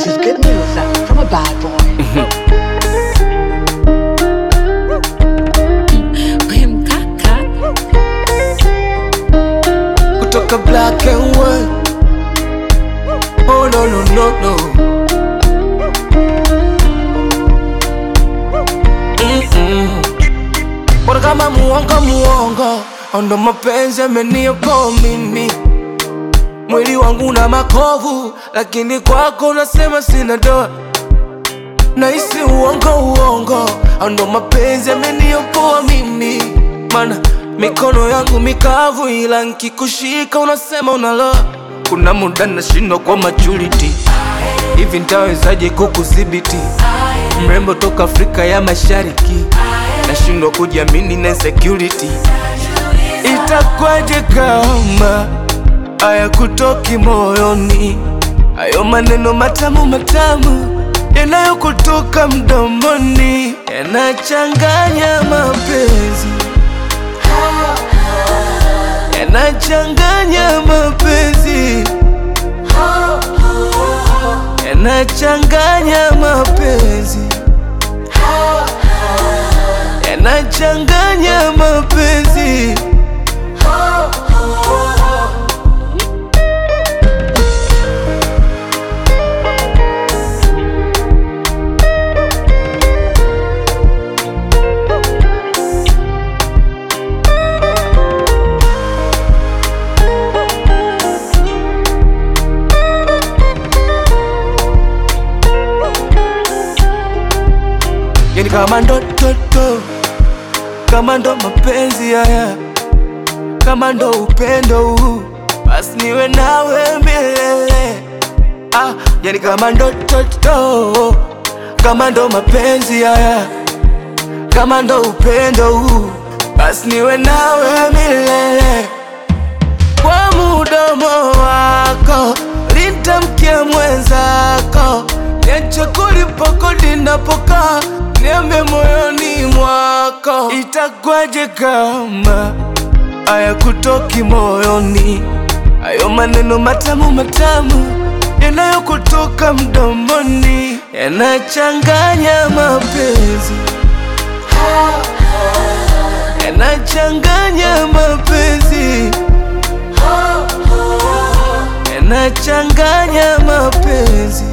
This is good news uh, from a bad boy. We mkaka kutoka black and white. Oh no no no no. Mm-mm. Bora kama muongo muongo, ndo mapenzi yameniokoa mimi. Mwili wangu na makovu, lakini kwako unasema sina doa. Nahisi uongo uongo, ndo mapenzi yameniokoa mimi. Mana mikono yangu mikavu, ila nkikushika unasema unaloa. Kuna muda nashindwa kwa maturity, hivi ntawezaje kukudhibiti? Mrembo toka Afrika ya Mashariki, nashindwa kujiamini na insecurity. Itakwaje kama haya kutoki moyoni, hayo maneno matamu matamu yanayokutoka mdomoni yanachanganya mapenzi, yanachanganya mapenzi, yanachanganya mapenzi, yanachanganya mapenzi. Yani kama ndo toto, kama ndo mapenzi haya, kama ndo upendo huu, basi niwe nawe milele. Ah, yani kama ndo toto, kama ndo mapenzi haya, kama ndo upendo huu, basi niwe nawe milele. Kwa mudomo wako litamkia mwenzako, niache kulipa kodi napokaa, niambe moyoni mwako, itakwaje kama haya kutoki moyoni, hayo maneno matamu matamu yanayokutoka mdomoni yanachanganya mapenzi, yanachanganya mapenzi yanachanganya mapenzi,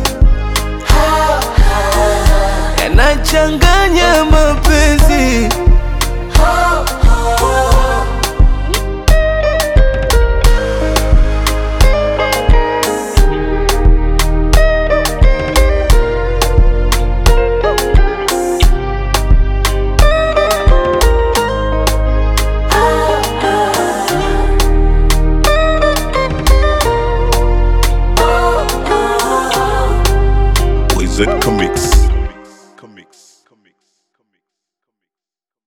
yanachanganya mapenzi. Wizard Comics.